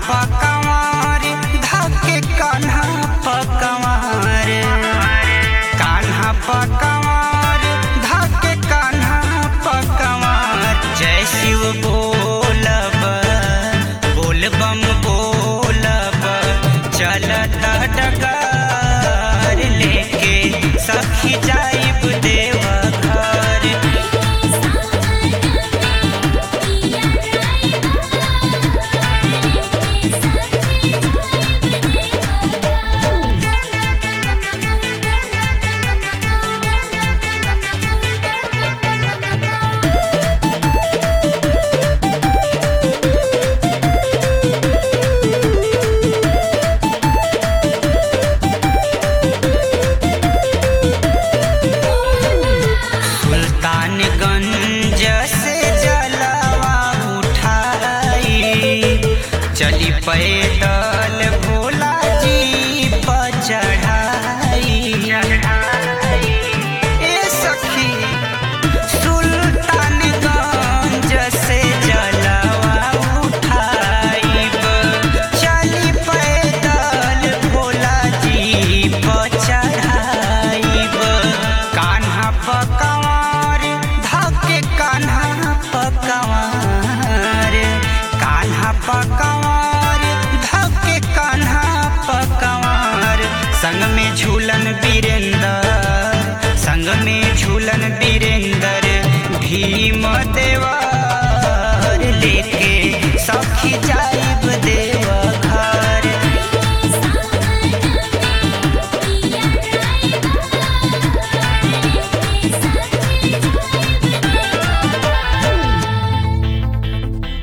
पकवार धके कान्हा पकवार कान्हा पकवार धके कान्हा पकवार जय शिव बोलब बोल बम बोलब चलत डगर लेके सखी जाइब देवघर सुल्तानगंज से जलवा उठाई चली पैदल भोला जी पर चढ़ाई ए सखी सुल्तानगंज से जलवा उठाइब चली पैदल भोला जी पर चढ़ाइब कान्हा पकवार धके कान्हा पकवार कान्हा पकवार धके कान्हा पकवार संग में झूलन वीरेंद्र संग में झूलन वीरेंद्र भीम देवर लेके सखी जाए